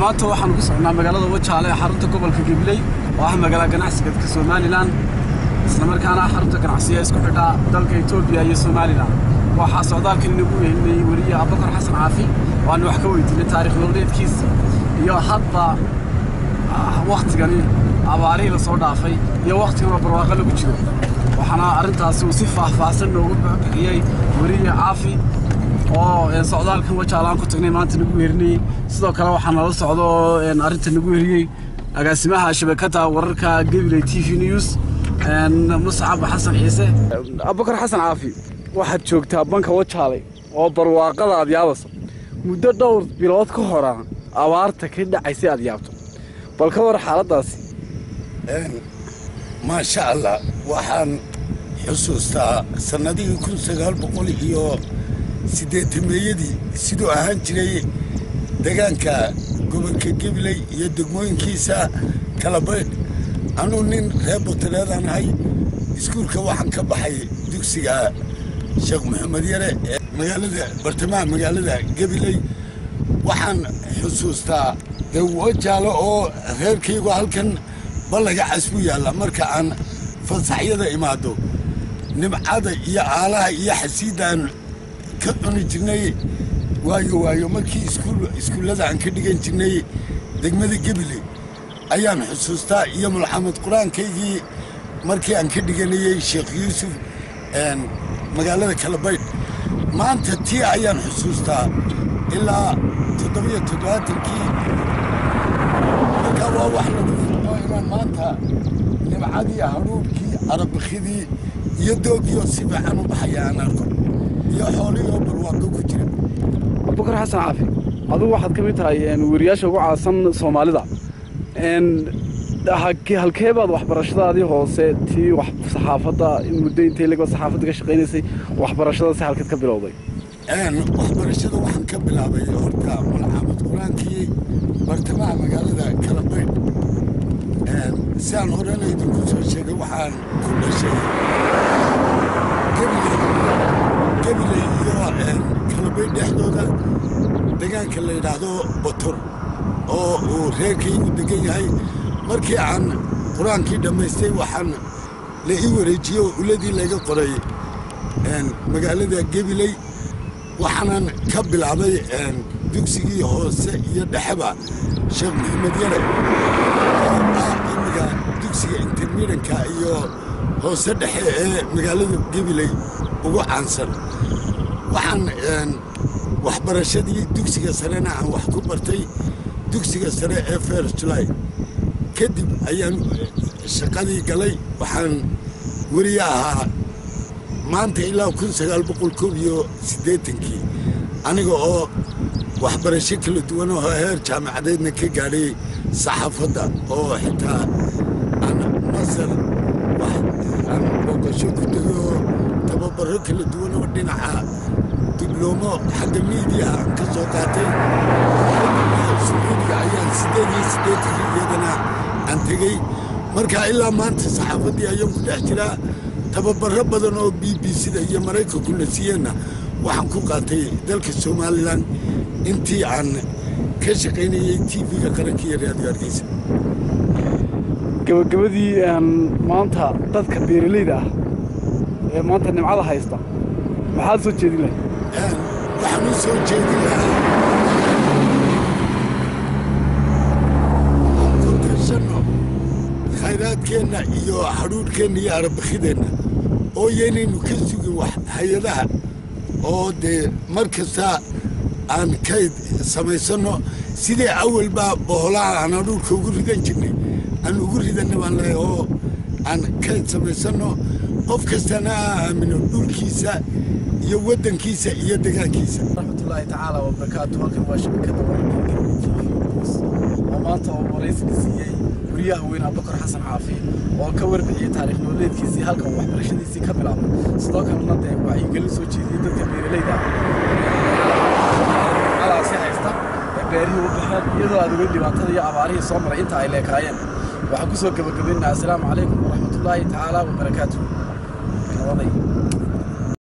maanta waxaan ku socnaa magaalada wajaale ee xarunta gobolka gabiley oo ah magaala ganacsiga dadka somalilan islamarkaana xarunta ganacsiga isku xidhaa dalka etoobiya iyo somalilan waxaa socdaalkan inagu weynayey weliye abubakar xasan caafi waanu wax ka weydiinay taarikh nololeedkiisa iyo hadba wakhtigani abaarihii lasoo dhaafay iyo wakhtigan oo barwaaqo lagu jiro waxaana arrintaasi uu si faahfaahsan noogu bixiyey weliye caafi oo socdaalkan wajaalaan ku tagnay maanta nagu weerinayey sidoo kale waxaa nala socdo oo arrinta nagu weriyey agaasimaha shabakadda wararka gabiley t v news muscab xasan ciise abubakar xasan caafi waxaad joogtaa banka wajaale oo barwaaqada aad yaabayso muddo dhowr bilood ka hora abaarta ka dhacaysay aad yaabto bal ka war xaaladdaasi maasha allah waxaan xusuustaa sannadihii kun sagaal boqol iyo siddeetameeyadii siduu ahaan jiray degaanka gobolka gabiley iyo degmooyinkiisa kalabaydh anuu nin reer butareedaan ahay iskuulka waxaan ka baxay dugsiga sheekh maxamed yare ee magaalada bartamaha magaalada gabiley waxaan xusuustaa dee wajaalo oo reerkaygu halkan ballaga casbu yaalla marka aan fasaxyada imaado nimcada iyo aalaha iyo xasiiddaan ka cuni jirnay waayo waayo markii iskuullada aan ka dhigan jirnay degmada gabiley ayaan xusuustaa iyo mulxamed qur-aankaygii markii aan ka dhiganayey sheekh yuusuf magaalada kalabaydh maanta tii ayaan xusuustaa ilaa toddobiyo toddobaatankii markaa waa wax lagu furmo inaan maanta nimcadii hadhuubkii arabakidii iyo doogiioo si fiican u baxaya aan arko iyo xoolihii oo barwaaqo ku jira abubakar xasan caafi adugu waxaad ka mid tahay weriyaasha ugu caansan soomaalida halkee baad waxbarashadaadii hoose tii saxaafadda muddo intay leg saxaafadda ka shaqaynaysay waxbarashada si halkeed ka bilowday waxbarashada waxaan ka bilaabay horta malxamad qur-aankii bartamaha magaalada kalabaydh si aan horena idinku soo sheegay waxaan ku dhashay gabiley iyo kalabaydh dhexdooda degaanka la yidhaahdo botor oo uu reerkaygu degan yahay markii aan qur-aankii dhammaystay waxaan la ii wareejiyey oo uladii laga qoray magaalada gabiley waxaanan ka bilaabay dugsigii hoose iyo dhexeba sheekh maxamed yare oo ah imiga dugsiga intermidanka iyo hoose dhexe ee magaalada gabiley ugu caansan waxaan waxbarashadii dugsiga sarena aan wax ku bartay dugsiga sare ee fers julay kadib ayaan shaqadii galay waxaan weriye ahaa maanta ilaa kun sagaal boqol koob iyo siddeetankii aniga oo waxbarasho kala duwan oo heer jaamacadeedna ka gaadhay saxaafadda oo xitaa aan masar aan booqasho ku tegay oo tababaro kala duwan oo dhinaca dibloomo xagga miidiyaha aan ka soo qaatay suuudiga ayaan siddeed iyo siddeetankii iyadana aan tegey marka ilaa maanta saxaafaddii ayaan ku dhex jiraa tababaro badan oo b b c da iyo maraykanku na siiyeenna waxaan ku qaatay dalka somalilan intii aan ka shaqaynayey t v-ga qaranka iyo raadiyo hargeysa gabagabadii maanta dadka beeralayda ah ee maanta nimcada haysta maxaad soo jeedin lahay waxaan u soo jeedin lahaa korkashanno khayraadkeenna iyo hadhuudhkeenna iyo arabakhideenna oo yaynaynu ka sugin wax hay-adaha oo dee mar kasta aan kayd samaysanno sidii awalbaa boholaha aan hadhuudhka ugu ridan jirnay aan ugu ridanna baan leehay oo aan kayd samaysanno qof kastana ha aamino dhulkiisa iyo waddankiisa iyo degaankiisa raxmatullaahi tacaala wabarakaatu halkan waa shabakadda wararka oo maanta oo waraysiga siiyey guryaha weyn abubakar xasan caafi oo ka warbixiyey taariikh nololeedkiisii halkan uu waxbarashadiisii ka bilaabay sidoo kalena dee wacyigelin soo jeediyey dadka beeralayda alaasi haysta ee beerihii u baxeen iyadoo aad ogeyn dhibaatada iyo abaarihii soo maray inta ay leekaayeen waxaan ku soo gebagabaynaa assalaamu calaykum waraxmatullaahi tacaala wabarakaatu nabaday